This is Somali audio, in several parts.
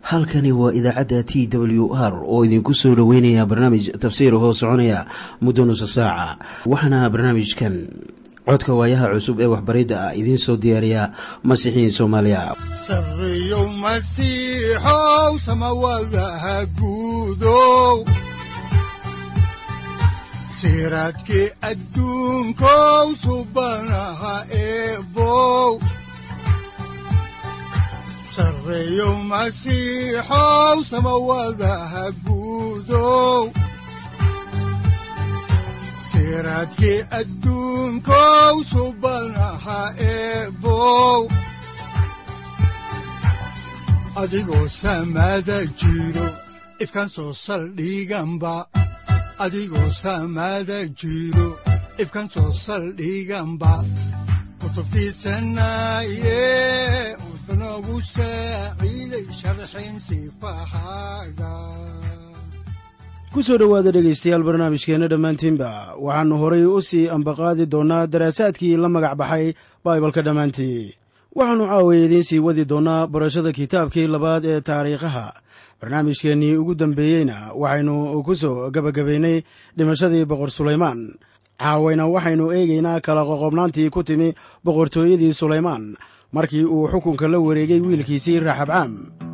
halkani waa idaacadda t w r oo idinku soo dhoweynaya barnaamij tafsiir hoo soconaya muddo nusa saaca waxaana barnaamijkan codka waayaha cusub ee waxbaridda ah idiin soo diyaariya masiixiin soomaaliya sareyow masiixow samawadaha guudow siraadkii adduunkow subanaha eebow sareyow masiixow samawadaha guudow siraadkii adduunkow subanaha eebow adigoo samada jiro ifkaan soo saldhiganba adigoo samada jiro ifkaan soo saldhiganba kutubtiisanaye udanogu saaciiday sharxin sifahaaga ku soo dhowaada dhegaystayaal barnaamijkeenna dhammaantiinba waxaannu horay u sii ambaqaadi doonnaa daraasaadkii la magac baxay baibalka dhammaantii waxaannu caawaya idiin sii wadi doonnaa barashada kitaabkii labaad ee taariikhaha barnaamijkeennii ugu dambeeyeyna waxaynu ku soo gebagabaynay dhimashadii boqor sulaymaan caawayna waxaynu eegaynaa kala qoqobnaantii ku timi boqortooyadii sulaymaan markii uu xukunka la wareegay wiilkiisii raxabcaam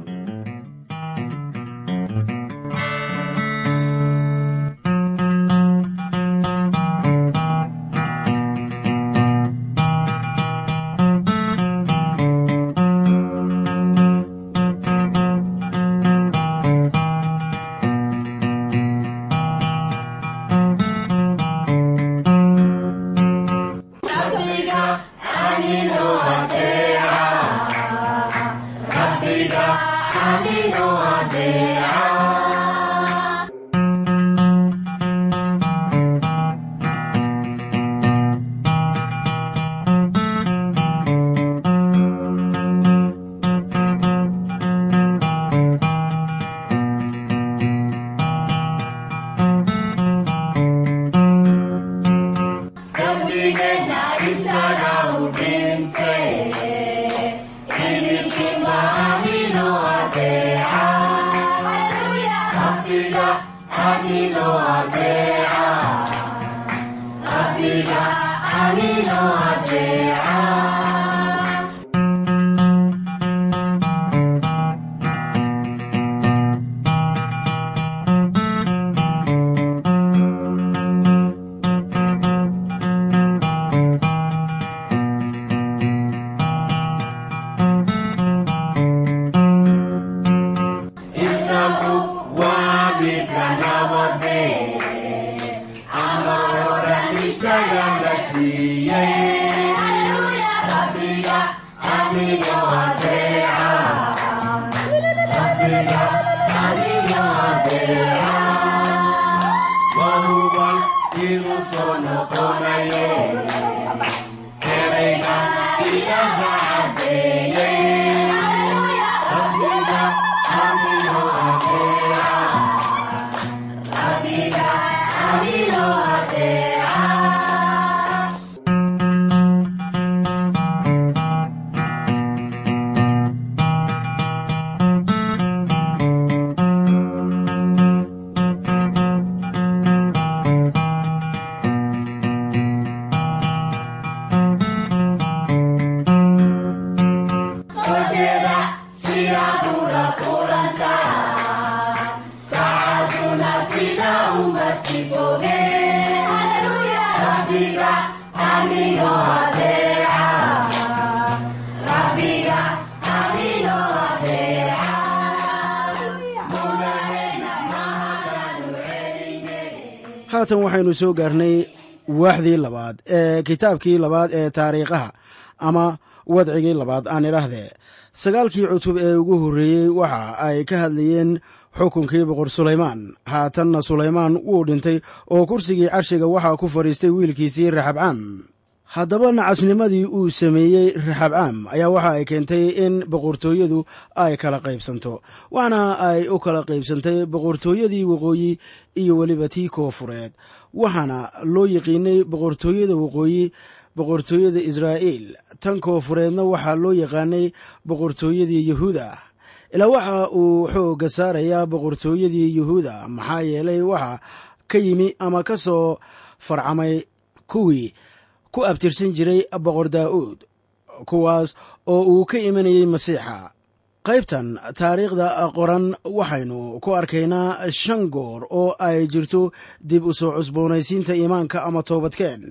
haatan waxaynu soo gaarnay waaxdii labaad ee kitaabkii labaad ee taariikhaha ama wadcigii labaad aan idhaahdee sagaalkii cutub ee ugu horreeyey waxa ay ka hadlayeen xukunkii boqor sulaymaan haatanna sulaymaan wuu dhintay oo kursigii carshiga waxaa ku fadhiistay wiilkiisii raxabcaam haddaba nacasnimadii uu sameeyey raxabcaam ayaa waxa ay keentay in boqortooyadu ay kala qaybsanto waxna ay u kala qaybsantay boqortooyadii waqooyi iyo weliba tii koofureed waxaana loo yiqiinay boqortooyada waqooyi boqortooyada israa'iil tan koofureedna waxaa loo yaqaanay boqortooyadii yahuuda ilaa waxa uu xoogga saarayaa boqortooyadii yuhuuda maxaa yeelay waxa ka yimi ama ka soo farcamay kuwii ku abtirsan jiray boqor daa'uud kuwaas oo uu ka imanayey masiixa qaybtan taariikhda qoran waxaynu ku arkaynaa shan goor oo ay jirto dib u soo cusboonaysiinta iimaanka ama toobadkeen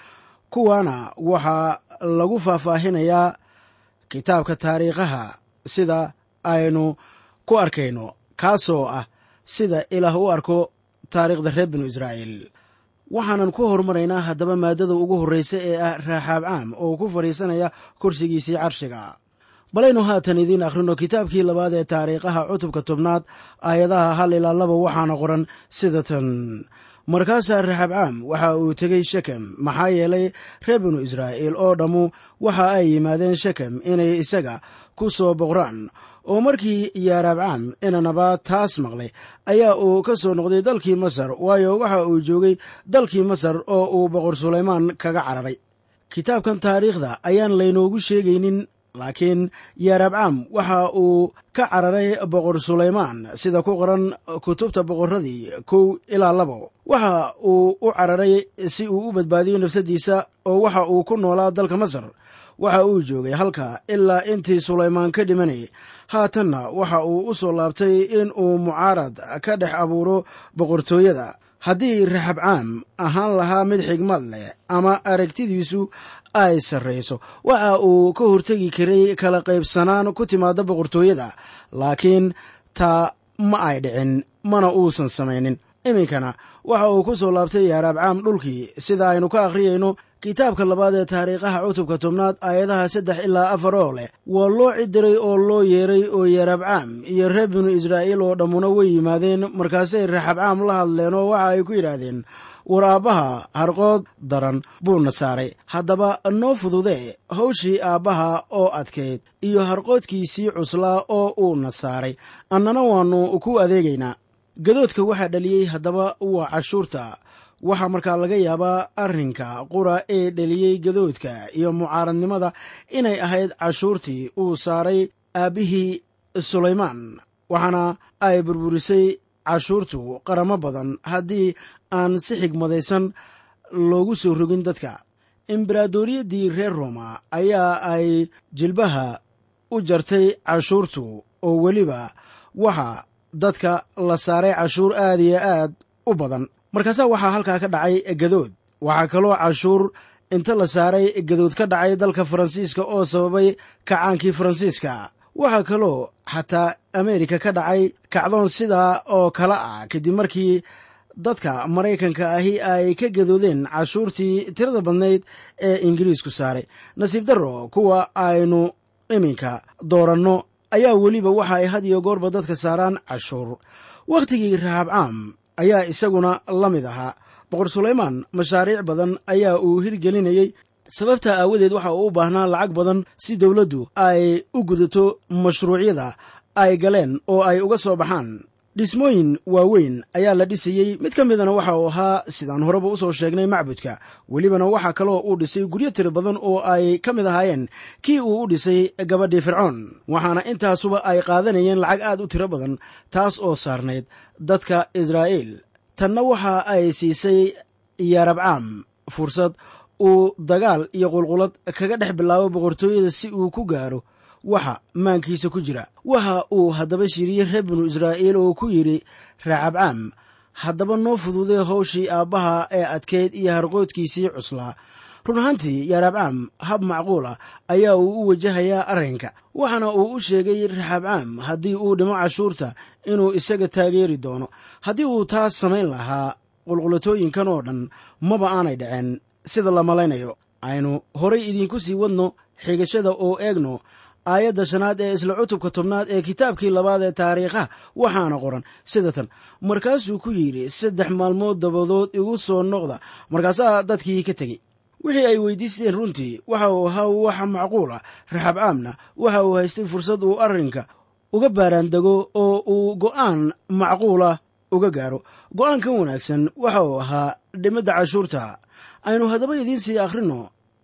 kuwaana waxaa lagu faahfaahinayaa kitaabka taariikhaha sida aynu ku arkayno kaasoo ah sida ilaah u arko taariikhda reer binu israa'iil waxaanan ku horumaraynaa haddaba maaddada ugu horraysa ee ah raaxaab caam oo ku fadhiisanaya kursigiisii carshiga balaynu haatan idiin akhrino kitaabkii labaad ee taariikhaha cutubka tobnaad aayadaha hal ilaa laba waxaana qoran sida tan markaasaa raxabcaam waxa uu tegey shekem maxaa yeelay reer binu israa'iil oo dhammu waxa ay yimaadeen shekem inay isaga ku soo boqraan oo markii yaaraabcaam inanaba taas maqlay ayaa uu ka soo noqday dalkii masar waayo waxa uu joogay dalkii masar oo uu boqor sulaymaan kaga cararay kitaabkan taariikhda ayaan laynoogu sheegaynin laakiin yaaraabcaam waxa uu ka cararay boqor sulaymaan sida ku qoran kutubta boqorradii kow ilaa labo waxa uu u cararay si uu u badbaadiyo nafsaddiisa oo waxa uu ku noolaa dalka masar waxa uu joogay halka ilaa intii sulaymaan ka dhimanayay haatanna waxa uu u soo laabtay in uu mucaarad ka dhex abuuro boqortooyada haddii raxabcaam ahaan lahaa mid xigmad leh ama aragtidiisu ay sarrayso waxa uu ka hortegi karay kala qaybsanaan ku timaada boqortooyada laakiin taa ma ay dhicin mana uusan samaynin iminkana waxa uu ku soo laabtay yaaraabcaam dhulkii sida aynu ka akhriyayno kitaabka labaad ee taariikhaha cutubka tobnaad aayadaha saddex ilaa afar oo leh waa loo cidiray oo loo yeeray oo yaaraabcaam iyo reer binu israa'iil oo dhammuna way yimaadeen markaasay raxabcaam la hadleen oo waxa ay ku yidhaahdeen war aabbaha harqood daran buuna saaray haddaba noo fududee hawshii aabbaha oo adkayd iyo harqoodkiisii cuslaa oo uuna saaray annana waannu ku adeegaynaa gadoodka waxaa dhaliyey haddaba waa cashuurta waxaa markaa laga yaabaa arrinka qura ee dheliyey gadoodka iyo mucaaradnimada inay ahayd cashuurtii uu saaray aabbihii sulaymaan waxaana ay burburisay cashuurtu qaramo badan haddii aan si xigmadaysan loogu soo rogin dadka embaradoriyaddii reer roma ayaa ay jilbaha u jartay cashuurtu oo weliba waxa dadka la saaray cashuur aad iyo aad u badan markaasaa waxaa halkaa ka dhacay gadood waxaa kaloo cashuur inta la saaray gadood ka dhacay dalka faransiiska oo sababay kacaankii faransiiska waxaa kaloo xataa ameerika ka dhacay kacdoon sidaa oo kale ah kadib markii dadka maraykanka ahi ay ka gadoodeen cashuurtii tirada badnayd ee ingiriisku saaray nasiib darro kuwa aynu iminka dooranno ayaa weliba waxa ay had iyo goorba dadka saaraan cashuur wakhtigii rahabcaam ayaa isaguna la mid ahaa boqor sulaymaan mashaariic badan ayaa uu hirgelinayey sababta aawadeed waxa uu u baahnaa lacag badan si dowladdu ay u gudato mashruucyada ay galeen oo ay uga soo baxaan dhismooyin waaweyn ayaa la dhisayey mid ka midana waxa uu ahaa sidaan horeba u soo sheegnay macbudka welibana waxaa kaloo uu dhisay guryo tiro badan oo ay ka mid ahaayeen kii uu u dhisay gabadhii fircoon waxaana intaasuba ay qaadanayeen lacag aad u tiro badan taas oo saarnayd dadka israa'iil tanna waxa ay siisay yaarabcaam fursad uu dagaal iyo qulqulad kaga dhex bilaabo boqortooyada si uu ku gaaro waxa maankiisa ku jira waxa uu haddaba shiriyey reer binu israa'iil oo ku yidhi raacabcaam haddaba noo fududee howshii aabbaha ee adkeyd iyo harqoodkiisii cuslaa run ahaantii yaarabcaam hab macquula ayaa uu u wajahayaa arrinka waxaana uu u sheegay raxabcaam haddii uu dhimo cashuurta inuu isaga taageeri doono haddii uu taas samayn lahaa qulqulatooyinkan oo dhan maba aanay dhaceen sida la malaynayo aynu horay idiinku sii wadno xigashada oo eegno aayadda shanaad ee isla cutubka tobnaad ee kitaabkii labaad ee taariikhaha waxaana qoran sida tan markaasuu ku yidhi saddex maalmood dabadood igu soo noqda markaasaa dadkii ka tegey wixii ay weydiisteen runtii waxa uu ahaa wax macquul ah raxabcaamna waxa uu haystay fursad uu arrinka uga baaraandego oo uu go'aan macquulah uga gaaro go'aankan wanaagsan waxa uu ahaa dhimidda cashuurta aynu haddaba idiin sii akhrino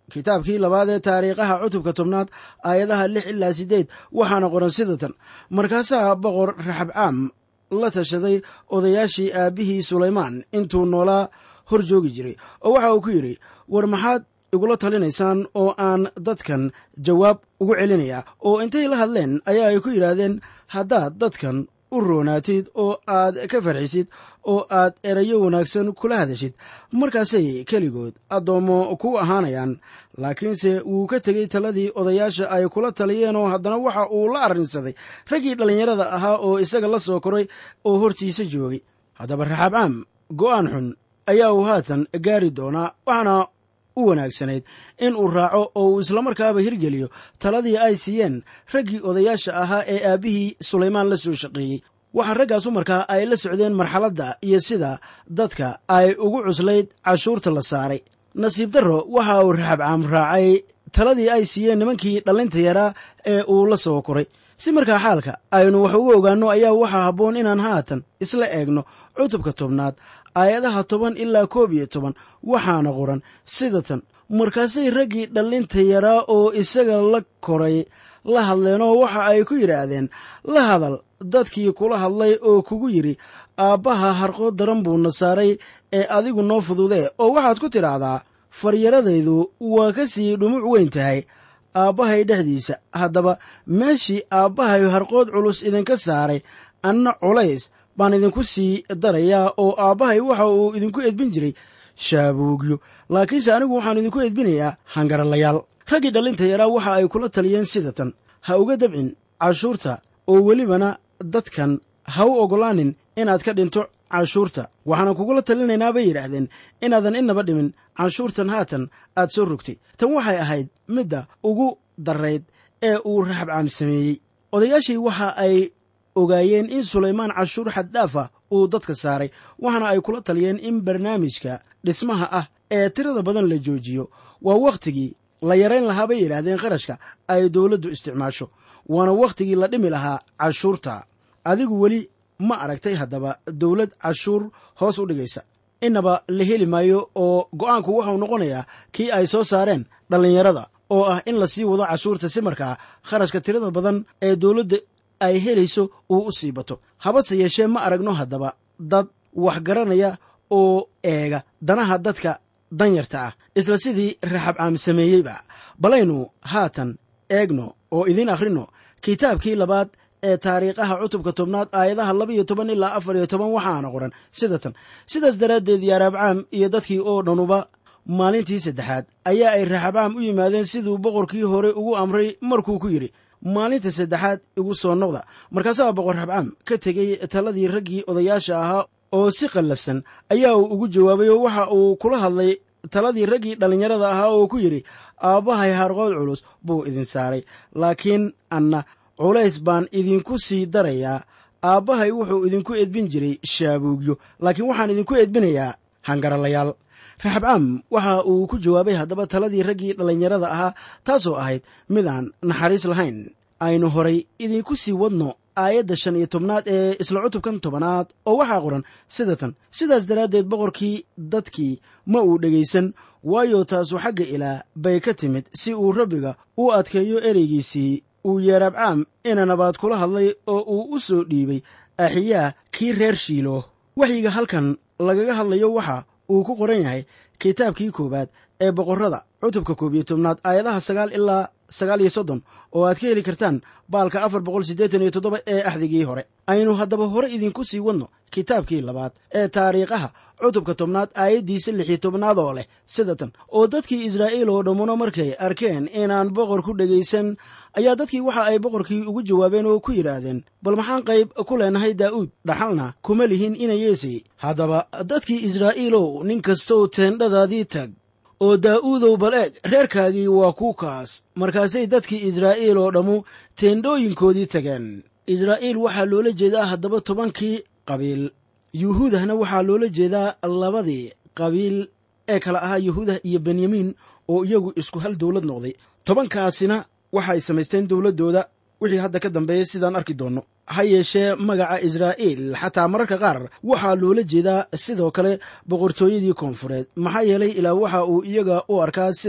kitaabkii labaad ee taariikhaha cutubka tobnaad aayadaha lix ilaa siddeed waxaana qoran sida tan markaasaa boqor raxabcaam la tashaday odayaashii aabbihii sulaymaan intuu noolaa hor joogi jiray oo waxa uu ku yidhi war maxaad igula talinaysaan oo aan dadkan jawaab ugu celinayaa oo intay la hadleen ayaa ay ku yidhaahdeen haddaad dadkan u roonaatid oo aad ka farxisid oo aad erayo wanaagsan kula hadashid markaasay keligood addoommo ku ahaanayaan laakiinse wuu ka tegey taladii odayaasha ay kula taliyeen oo haddana waxa uu la arrinsaday raggii dhallinyarada ahaa oo isaga la soo koray oo hortiisa joogay haddaba raxaabcaam go'aan xun ayaa uu haatan gaari doonaa waxaana u wanaagsanayd in uu raaco oo uu islamarkaaba hirgeliyo taladii ay siiyeen raggii odayaasha ahaa ee aabbihii sulaymaan la soo shaqeeyey waxaa raggaasu markaa ay la socdeen marxaladda iyo sida dadka ay ugu cuslayd cashuurta la saaray nasiib darro waxa uu raxabcaam raacay taladii ay siiyeen nimankii dhallinta yaraa ee uu la soo koray si markaa xaalka aynu wax uga ogaanno ayaa waxaa habboon inaan haatan isla eegno cutubka tobnaad aayadaha toban ilaa koob iyo toban waxaana qoran sida tan markaasay raggii dhallinta yaraa oo isaga la koray la hadleenoo waxa ay ku yidhaahdeen la hadal dadkii kula hadlay oo kugu yidhi aabbaha harqood daran buuna saaray ee adigu noo fududee oo waxaad ku tidhaahdaa faryaradaydu waa ka sii dhumuc weyn tahay aabbahay dhexdiisa haddaba meeshii aabbahay harqood culus idinka saaray anna culays baan idinku sii darayaa oo aabbahay waxa uu idinku edbin jiray shaabuugyo laakiinse anigu waxaan idinku edbinayaa hangaralayaal raggii dhallinta yaraa waxa ay kula taliyeen sida tan ha uga dabcin cashuurta oo welibana dadkan ha u oggolaanin inaad ka dhinto cashuurta waxaana kugula talinaynaa bay yidhaahdeen inaadan innaba dhimin canshuurtan haatan aad soo rogtay tan waxay ahayd midda ugu darayd ee uu raxabcaam sameeyey odayaashii waxa ay ogaayeen in sulaymaan cashuur xaddaafa uu dadka saaray waxaana ay kula taliyeen in barnaamijka dhismaha ah ee tirada badan la joojiyo waa wakhtigii la yarayn lahaa bay yidhaahdeen qarashka ay dowladdu isticmaasho waana wakhtigii la dhimi lahaa cashuurta adigu weli ma aragtay haddaba dowlad cashuur hoos u dhigaysa innaba la heli maayo oo go'aanku wuxuu noqonayaa kii ay soo saareen dhallinyarada oo ah in la sii wado cashuurta si markaa kharashka tirada badan ee dowladda ay helayso uu u sii bato habase yeeshee ma aragno haddaba dad wax garanaya oo eega danaha dadka danyarta ah isla sidii raxabcaam sameeyeyba balaynu haatan eegno oo idiin akhrino kitaabkii labaad ee taariikhaha cutubka tobnaad aayadaha laba iyo toban ilaa afar iyo toban waxaana qoran sida tan sidaas daraaddeed yaaraabcaam iyo dadkii oo dhanuba maalintii saddexaad ayaa ay raxabcaam u yimaadeen siduu boqorkii hore ugu amray markuu ku yidhi maalinta saddexaad igu soo noqda markaasaa boqor raxabcaam ka tegey taladii raggii odayaasha ahaa oo si qallafsan ayaa uu ugu jawaabay oo waxa uu kula hadlay taladii raggii dhallinyarada ahaa oo ku yidhi aabbahay harqood culus buu idin saaray laakiin anna culays baan idinku sii darayaa aabbahay wuxuu idinku edbin jiray shaabuugyo laakiin waxaan idinku edbinayaa hangaralayaal raxabcaam waxa uu ku jawaabay haddaba taladii raggii dhallinyarada ahaa taasoo ahayd midaan naxariis lahayn aynu horay idinku sii wadno aayadda shan iyo tobnaad ee isla cutubkan tobanaad oo waxaa qoran sida tan sidaas daraaddeed boqorkii dadkii ma uu dhegaysan waayo taasu xagga ilaah bay ka timid si uu rabbiga u adkeeyo ereygiisii uu yeeraabcaam inanabaad kula hadlay oo uu u soo dhiibay axiyaa kii reer shiilo waxyiga halkan lagaga hadlayo waxa uu ku qoran yahay kitaabkii koowaad ee boqorrada cutubka koob iyo tobnaad aayadaha sagaal ilaa sagaal iyo soddon oo aad ka heli kartaan baalka afar boqol siddeetan iyo toddoba ee axdigii hore aynu haddaba hore idinku sii wadno kitaabkii labaad ee taariikhaha cutubka tobnaad aayaddiisa lix iyo tobnaad oo leh sida tan oo dadkii israa'iil oo dhammuna markay arkeen inaan boqor ku dhegaysan ayaa dadkii waxa ay boqorkii ugu jawaabeen oo ku yidhaahdeen bal maxaan qayb ku leenahay daa'uud dhaxalna kuma lihin inayeesay haddaba dadkii israa'iilow nin kastow teendhadaadii tag oo daa'uudow bal eeg reerkaagii waa ku kaas markaasay dadkii israa'iil oo dhammu teendhooyinkoodii tageen israa'iil waxaa loola jeedaa haddaba tobankii qabiil yuhuudahna waxaa loola jeedaa labadii qabiil ee kala ahaa yuhuudah iyo benyamiin oo iyagu isku hal dowlad noqday tobankaasina waxay samaysteen dowladdooda wixii hadda ka dambeeyey sidaan arki doonno ha yeeshee magaca israa'iil xataa mararka qaar waxaa loola jeedaa sidoo kale boqortooyadii koonfureed maxaa yeelay ilaa waxa uu iyaga u arkaa sida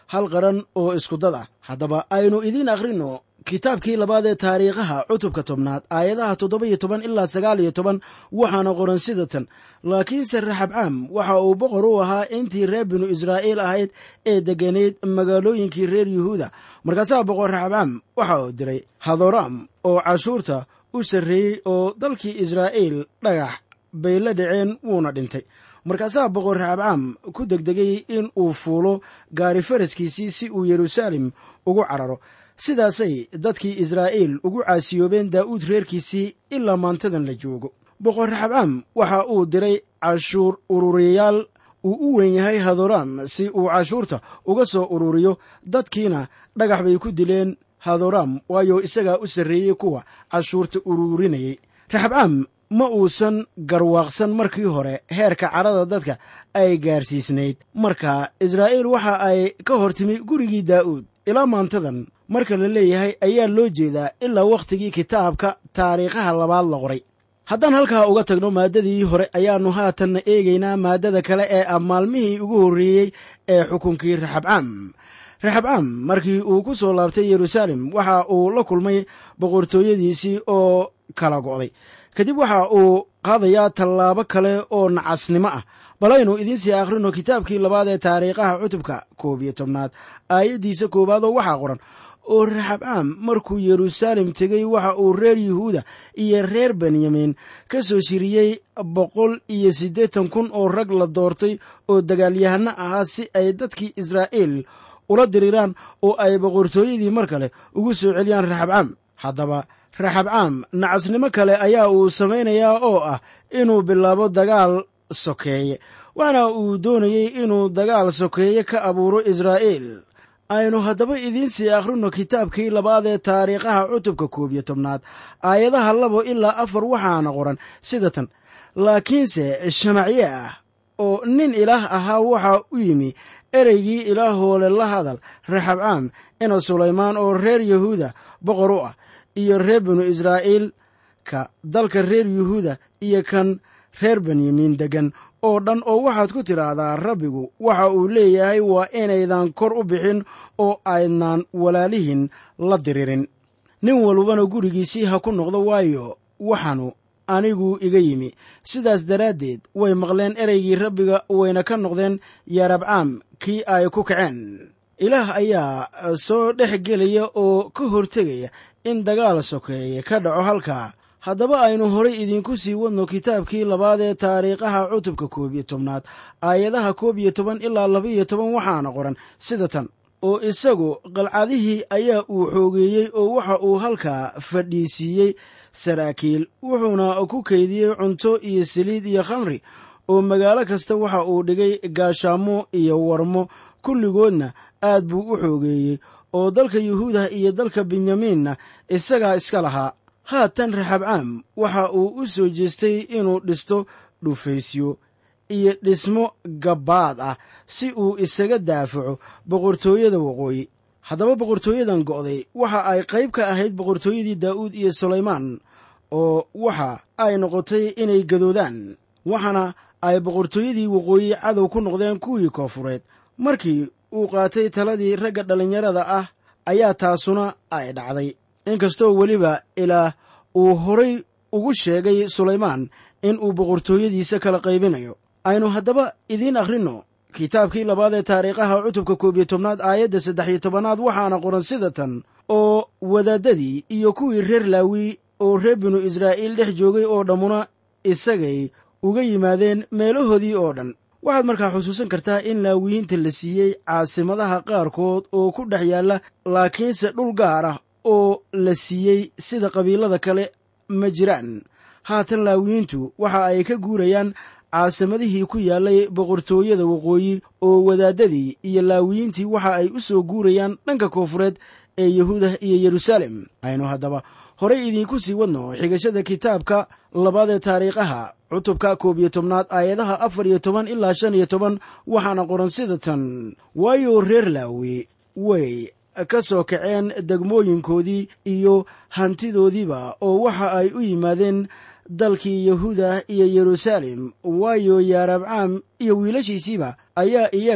hal qaran oo iskudad ah haddaba aynu idiin akhrinno kitaabkii labaad ee taariikhaha cutubka tobnaad aayadaha toddoba iyo toban ilaa sagaal iyo toban waxaana qoran sida tan laakiinse raxabcaam waxa uu boqor u ahaa intii reer binu israa'iil ahayd ee degganayd magaalooyinkii reer yuhuuda markaasaa boqor raxabcaam waxa uu diray hadoraam oo cashuurta u sarreeyey oo dalkii israa'iil dhagax bay la dhaceen wuuna dhintay markaasaa boqor raxabcaam ku degdegay in uu fuulo gaari faraskiisii si uu yeruusaalem ugu cararo sidaasay dadkii israa'iil ugu caasiyoobeen daa'uud reerkiisii ilaa maantadan la joogo boqor raxabcaam waxa uu diray cashuur ururiyayaal uu u weyn yahay hadoraam si uu cashuurta uga soo ururiyo dadkiina dhagax bay ku dileen hadoraam waayo isagaa u sarreeyey kuwa cashuurta ururinayay raxabcaam ma uusan garwaaqsan markii hore heerka carada dadka ay gaarsiisnayd marka israa'iil waxa ay ka hor timi gurigii daa'uud ilaa maantadan marka la leeyahay ayaa loo jeedaa ilaa wakhtigii kitaabka taariikhaha labaad la qoray haddaan halkaa uga tagno maaddadii hore ayaannu haatanna eegaynaa maaddada kale ee ah maalmihii ugu horreeyey ee xukunkii raxabcaam raxabcaam markii uu ku soo laabtay yeruusaalem waxa uu la kulmay boqortooyadiisii oo kala go'day kadib waxa uu qaadayaa tallaabo kale oo nacasnimo ah balaynu idiinsii akhrino kitaabkii labaad ee taariikhaha cutubka koob iyo tobnaad aayaddiisa koowaadoo waxaa qoran oo raxabcaam markuu yeruusaalem tegey waxa uu reer yuhuuda iyo reer benyamin ka soo shiriyey boqol iyo siddeetan kun oo rag la doortay oo dagaalyahano ahaa si ay dadkii israa'iil ula diriraan oo ay boqortooyadii mar kale ugu soo celiyaan raxabcaam haddaba raxabcaam nacasnimo kale ayaa uu samaynayaa oo ah inuu bilaabo dagaal sokeeye waxana uu doonayey inuu dagaal sokeeye ka abuuro israa'iil aynu haddaba idiinsii akhrino kitaabkii labaad ee taariikhaha cutubka koob iyo tobnaad aayadaha labo ilaa afar waxaana qoran sida tan laakiinse shamacye ah oo nin ilaah ahaa waxa u yimi ereygii ilaahoole la hadal raxabcaam ina sulaymaan oo reer yahuuda boqor u ah iyo reer binu israa'iil ka dalka reer yuhuuda iyo kan reer benyamin deggan oo dhan oo waxaad ku tidhaahdaa rabbigu waxa uu leeyahay waa inaydan kor u bixin oo aydnaan walaalihin la diririn nin walbana gurigiisii ha ku noqdo waayo waxaanu anigu iga yimi sidaas daraaddeed way maqleen ereygii rabbiga wayna ka noqdeen yarabcaam kii ay ku kaceen ilaah ayaa soo dhex gelaya oo ka hortegaya in dagaal sokeeye ka dhaco halkaa haddaba aynu horay idiinku sii wadno kitaabkii labaad ee taariikhaha cutubka koob iyo tobnaad aayadaha koob iyo toban ilaa laba iyo toban waxaana qoran sida tan oo isagu qalcadihii ayaa uu xoogeeyey oo waxa uu halkaa fadhiisiiyey saraakiil wuxuuna ku kaydiyey cunto iyo saliid iyo khamri oo magaalo kasta waxa uu dhigay gaashaamo iyo warmo kulligoodna aad buu u xoogeeyey oo dalka yuhuuda iyo dalka benyamiinna isagaa iska lahaa haatan raxabcaam waxa uu u soo jeestay inuu dhisto dhufaysyo iyo dhismo gabbaad ah si uu isaga daafaco boqortooyada waqooyi haddaba boqortooyadan go'day waxa ay qayb ka ahayd boqortooyadii daa'uud iyo sulaymaan oo waxa ay noqotay inay gadoodaan waxaana ay boqortooyadii waqooyi cadow ku noqdeen kuwii koofureed markii uu qaatay taladii ragga dhallinyarada ah ayaa taasuna ay dhacday inkastoo weliba ilaah uu horay ugu sheegay sulaymaan in uu boqortooyadiisa kala qaybinayo aynu haddaba idiin akhrinno kitaabkii labaad ee taariikhaha cutubka koob iyo tobnaad aayadda saddex iyo tobanaad waxaana qoran sida tan oo wadaaddadii iyo kuwii reer laawi oo reer binu israa'iil dhex joogay oo dhammuna isagay uga yimaadeen meelahoodii oo dhan waxaad markaa xusuusan kartaa in laawiyiinta la siiyey caasimadaha qaarkood oo ku dhex yaalla laakiinse dhul gaar ah oo la siiyey sida qabiilada kale ma jiraan haatan laawiyiintu waxa ay ka guurayaan caasimadihii ku yaallay boqortooyada waqooyi oo wadaaddadii iyo laawiyiintii waxa ay u soo guurayaan dhanka koofureed ee yahuuda iyo yeruusaalem aynu haddaba horay idiinku sii wadno xigashada kitaabka labaad ee taariikhaha cutubka koob iyo tobnaad aayadaha afar iyo toban ilaa shan iyo toban waxaana qoran sida tan waayo reer laawi way ka soo kaceen degmooyinkoodii iyo hantidoodiiba oo waxa ay u yimaadeen dalkii yahuuda iyo yeruusaalem waayo yaarabcaam iyo wiilashiisiiba ayaa iyaga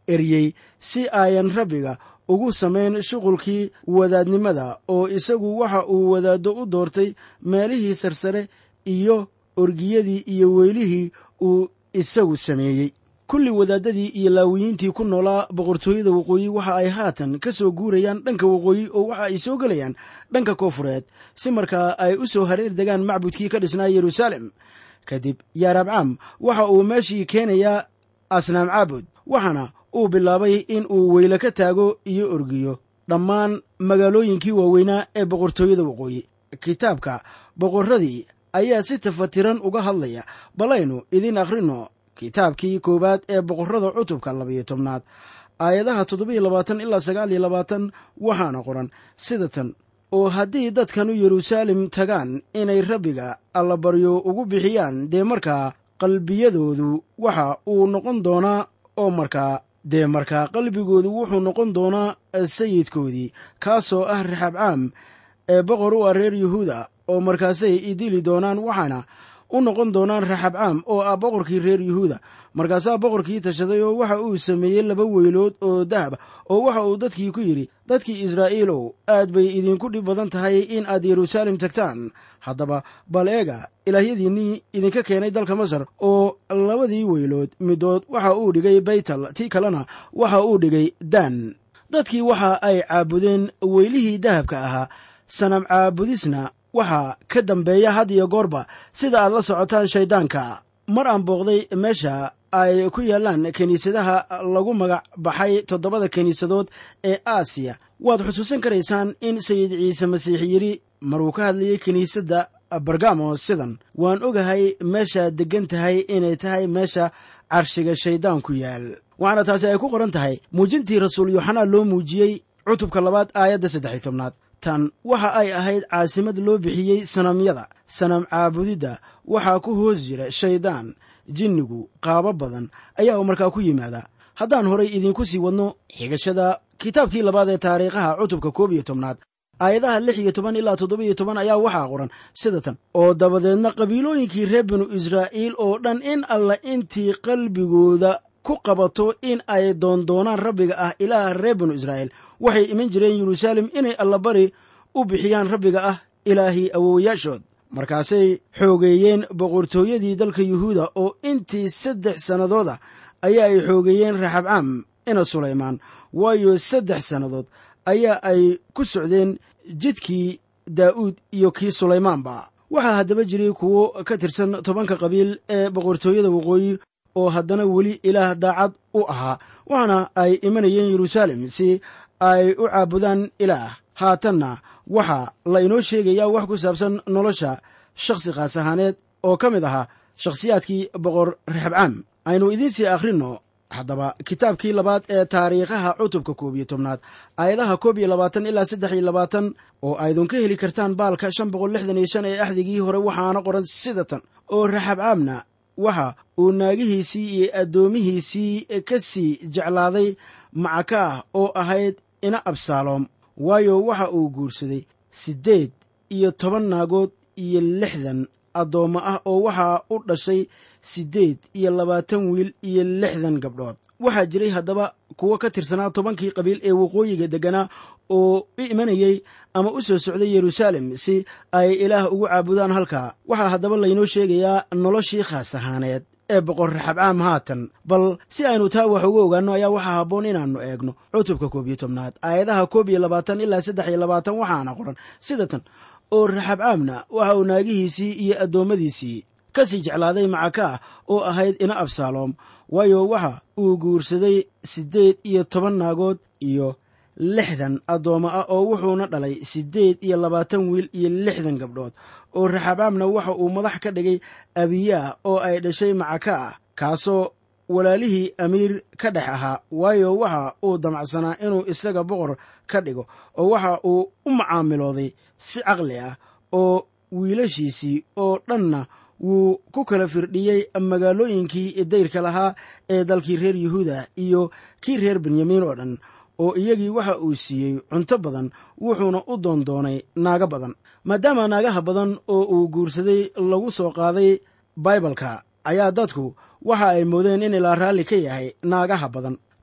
eryey si ayan rabbiga ugu samayn shuqulkii wadaadnimada oo isagu waxa uu wadaaddo u doortay meelihii sarsare iyo orgiyadii iyo weylihii uu isagu sameeyey kulli wadaadadii iyo laawiyiintii ku noolaa boqortooyada waqooyi waxa ay haatan ka soo guurayaan dhanka waqooyi oo waxa ay soo gelayaan dhanka koofureed si markaa ay u soo hareer degaan macbudkii ka dhisnaa yeruusaalem kadib yaarabcaam waxa uu meeshii keenayaa asnaam caabud waxaana uu bilaabay in uu weyle ka taago iyo orgiyo dhammaan magaalooyinkii waaweynaa ee boqortooyada waqooyi kitaabka boqorradii ayaa si tafatiran uga hadlaya balaynu idiin akhrino kitaabkii koowaad ee boqorrada cutubka labayo tobnaad aayadaha toddobiyo labaatan ilaa sagaal iyo labaatan waxaana qoran sida tan oo haddii dadkanu yeruusaalem tagaan inay rabbiga allabaryo ugu bixiyaan dee markaa qalbiyadoodu waxa uu noqon doonaa oo markaa dee markaa qalbigoodu wuxuu noqon doonaa sayidkoodii kaasoo ah raxabcaam ee boqor u ah reer yuhuuda oo markaasay idili doonaan waxaana u noqon doonaan raxabcaam oo ah boqorkii reer yuhuuda markaasaa boqorkii tashaday oo waxa uu sameeyey laba weylood oo dahab oo waxa uu dadkii ku yidhi dadkii israa'iilow aad bay idinku dhib badan tahay in aad yeruusaalem tagtaan haddaba bal eega ilaahyadiinnii idinka keenay dalka masar oo labadii weylood midood waxa uu dhigay baytal tii kalena waxa uu dhigay daan dadkii waxa ay caabudeen weylihii dahabka ahaa sanam caabudisna waxaa ka dambeeya had iyo goorba sida aad la socotaan shayddaanka mar aan booqday meesha ay ku yaallaan kiniisadaha lagu magac baxay toddobada kiniisadood ee aasiya waad xusuusan karaysaan in sayid ciise masiix yidhi maruu ka hadlayay kiniisadda bargamo sidan waan ogahay meeshaad deggan tahay inay tahay meesha carshiga shayddaanku yaal waxaana taasi ay ku qoran tahay muujintii rasuul yooxanaa loo muujiyey cutubka labaad aayadda saddex tobnaad tan waxa ay ahayd caasimad loo bixiyey sanamyada sanam caabudidda waxaa ku hoos jira shayddaan jinnigu qaabo badan ayaa markaa ku yimaada haddaan horay idiinku sii wadno xigashada kitaabkii labaad ee taariikhaha cutubka koob iyo tobnaad aayadaha lix iyo toban ilaa toddobiyo toban ayaa waxaa qoran sida tan oo dabadeedna qabiilooyinkii reer binu israa'iil oo dhan in alla intii qalbigooda ku qabato in ay doondoonaan rabbiga ah ilaaha reer binu israa'iil waxay iman jireen yeruusaalem inay allabari u bixiyaan rabbiga ah ilaahii awowayaashood markaasay xoogeeyeen boqortooyadii dalka yuhuuda oo intii saddex sannadooda ayaa ay xoogeeyeen raxabcaam ina sulaymaan waayo saddex sannadood ayaa ay ku socdeen jidkii daa'uud iyo kii sulaymaanba waxaa haddaba jiray kuwo ka tirsan tobanka qabiil ee boqortooyada waqooyi oo haddana weli ilaah daacad u ahaa waxaana ay imanayeen yeruusaalem si ay u caabudaan ilaah haatanna waxaa la inoo sheegayaa wax ku saabsan nolosha shakhsi khaas ahaaneed oo ka mid ahaa shakhsiyaadkii boqor raxabcaam aynu idiinsii akhrinno haddaba kitaabkii labaad ee taariikhaha cutubka koob iyo tobnaad aayadaha koob iyo labaatan ilaa saddex iyo labaatan oo aydun ka heli kartaan baalka shan boqol lixdan iyo shan ee axdigii hore waxaana qoran sida tan oo raxabcaamna waxa uu naagihiisii iyo addoomihiisii ka sii jeclaaday macakaah oo ahayd ina absaaloom waayo waxa uu guursaday siddeed iyo toban naagood iyo lixdan addoommo ah oo waxaa u dhashay siddeed iyo labaatan wiil iyo lixdan gabdhood waxaa jiray haddaba kuwo ka tirsanaa tobankii qabiil ee waqooyiga degganaa oo u imanayey ama u soo socday yeruusaalem si ay ilaah ugu caabudaan halkaa waxaa haddaba laynoo sheegayaa noloshii khaas ahaaneed ee boqor raxabcaam haatan bal si aynu taa wax uga ogaanno ayaa waxaa habboon inaannu eegno cutubka koob iyo tobnaad aayadaha koob iyo labaatan ilaa saddex iyo labaatan waxaana qoran sida tan oo raxabcaamna waxa uu naagihiisii iyo addoommadiisii ka sii jeclaaday macakaah oo ahayd ina absaaloom waayo waxa uu guursaday siddeed iyo toban naagood iyo lixdan addoommo ah oo wuxuuna dhalay siddeed iyo labaatan wiil iyo lixdan gabdhood oo raxabcaamna waxa uu madax ka dhigay abiyaah oo ay dhashay macakaah kaasoo walaalihii amiir ka dhex ahaa waayo waxa uu damacsanaa inuu isaga boqor ka dhigo oo waxa uu u macaamilooday si caqli ah oo wiilashiisii oo dhanna wuu ku kala firdhiyey magaalooyinkii dayrka lahaa ee dalkii reer yuhuuda iyo kii reer benyamin oo dhan oo iyagii waxa uu siiyey cunto badan wuxuuna u doondoonay naago badan maadaama naagaha badan oo uu guursaday lagu soo qaaday baibalka ayaa dadku waxa ay moodeen in ilaa raalli ka yahay naagaha badan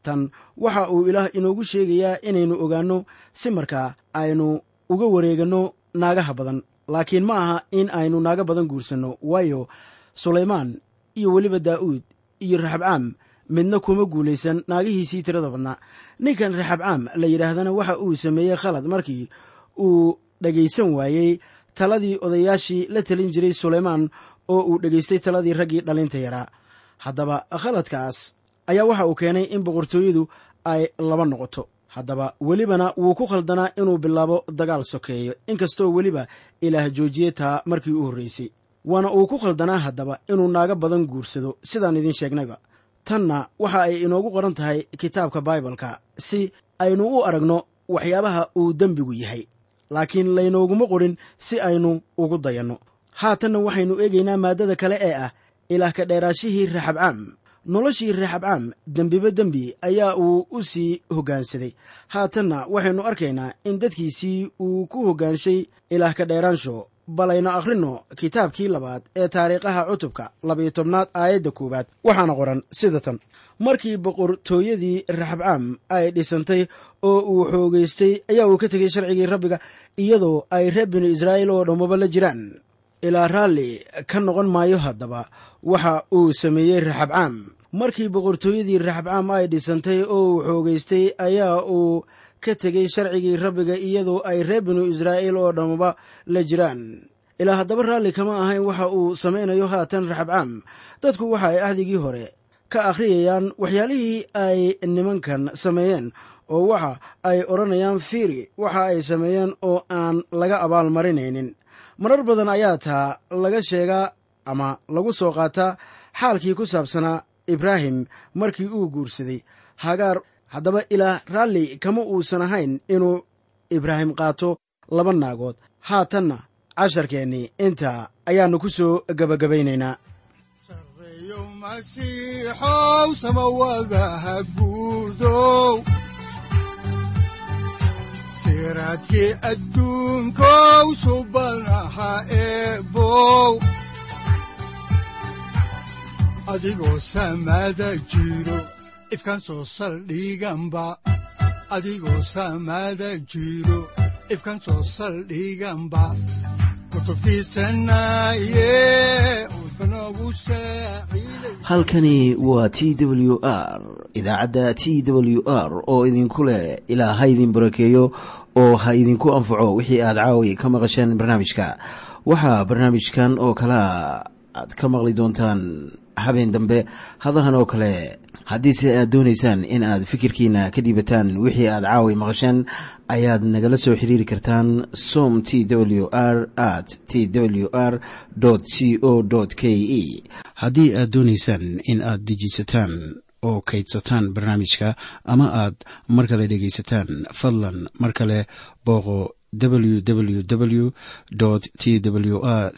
tan waxa uu ilaah inoogu sheegayaa inaynu ogaanno si markaa aynu uga wareeganno naagaha badan laakiin ma aha in aynu naaga badan guursanno waayo sulaymaan iyo weliba daa'uud iyo raxabcaam midna kuma guulaysan naagihiisii tirada badnaa ninkan raxabcaam la yidhaahdana waxa uu sameeyey khalad markii uu dhegaysan waayey taladii odayaashii la talin jiray sulaymaan oo uu dhegaystay taladii raggii dhalinta yaraa haddaba khaladkaas ayaa waxa uu keenay in boqortooyadu ay laba noqoto haddaba welibana wuu ku khaldanaa inuu bilaabo dagaal sokeeyo inkastoo weliba ilaah joojiyey taa markii u horraysay waana uu ku khaldanaa haddaba inuu naaga badan guursado sidaan idiin sheegnayba tanna waxa ay inoogu qoran tahay kitaabka baibalka si aynu u aragno waxyaabaha uu dembigu yahay laakiin laynooguma qorin si aynu ugu dayanno haatanna waxaynu eegaynaa maaddada kale ee ah ilaah ka dheeraashihii raxabcaam noloshii raxabcaam dembiba dembi ayaa uu u sii hoggaansaday haatanna waxaynu arkaynaa in dadkiisii uu ku hoggaanshay ilaah ka dheeraansho balaynu akhrinno kitaabkii labaad ee taariikhaha cutubka labayo tobnaad aayadda koowaad waxaana qoran sida tan markii boqortooyadii raxabcaam ay dhisantay oo uu xoogaystay ayaa uu ka tegey sharcigii rabbiga iyadoo ay reer binu israa'iil oo dhammaba la jiraan ilaa raalli ka noqon maayo haddaba waxa uu sameeyey raxabcaam markii boqortooyadii raxabcaam ay dhisantay oo uu xoogaystay ayaa uu ka tegey sharcigii rabbiga iyadoo ay reer binu israa'iil oo dhammaba la jiraan ilaa haddaba raalli kama ahayn waxa uu samaynayo haatan raxabcaam dadku waxa ay ahdigii hore ka akhriyayaan waxyaalihii ay nimankan sameeyeen oo waxa ay odhanayaan fiiri waxa ay sameeyeen oo aan laga abaalmarinaynin marar badan ayaa taa laga sheegaa ama lagu soo qaataa xaalkii ku saabsanaa ibraahim markii uu guursaday hagaar haddaba ilaah raalli kama uusan ahayn inuu ibraahim qaato laba naagood haatanna casharkeennii intaa ayaannu ku soo gebagabaynaynaa sareeyo masiixow samawadaha guudow siraadkii adduunkow subanaha eebow adigoo samada jiro ifkaan soo saldhiganba adigoo samada jiro ifkaan soo saldhiganba halkani waa t w r idaacadda t w r oo idinku leh ilaa ha idin barakeeyo oo ha idinku anfaco wixii aad caawi ka maqasheen barnaamijka waxaa barnaamijkan oo kalaa aad ka maqli doontaan habeen dambe hadahan oo kale haddiise aad doonaysaan in aad fikirkiina ka dhiibataan wixii aad caawi maqasheen ayaad nagala soo xiriiri kartaan som t w r at t w r c o k e haddii aad doonaysaan in aad dejiisataan oo kaydsataan barnaamijka ama aad mar kale dhegaysataan fadlan mar kale booqo www t w r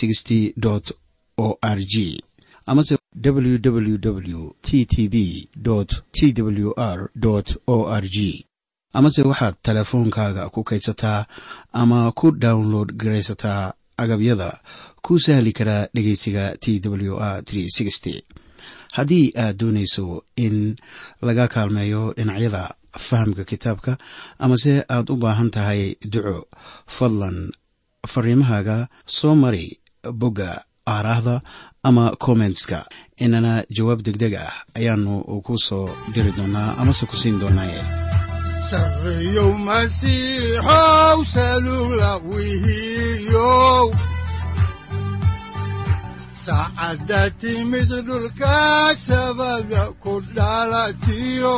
o r g amase www t t b t w r o r g amase waxaad teleefoonkaaga ku kaydsataa ama ku download garaysataa agabyada ku sahli karaa dhegeysiga t w r haddii aad doonayso in laga kaalmeeyo dhinacyada fahamka kitaabka amase aad u baahan tahay duco fadlan fariimahaaga soo mari bogga aaraahda ama kommentska inana jawaab degdeg ah ayaanu ku soo diri doonaa amase ku siin doonaaye sareeyow masiixow salula wihiyow saacadda timid dhulka sabada ku dhalatiyo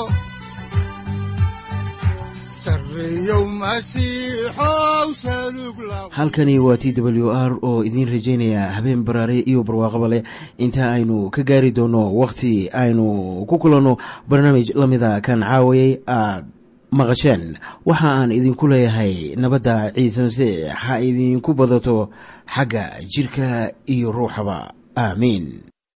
halkani waa t w r oo idiin rajaynaya habeen baraare iyo barwaaqaba leh inta aynu ka gaari doono wakhti aynu ku kulanno barnaamij la mida kan caawayay aad maqasheen waxa aan idinku leeyahay nabadda ciise masiix ha idinku badato xagga jidhka iyo ruuxaba aamiin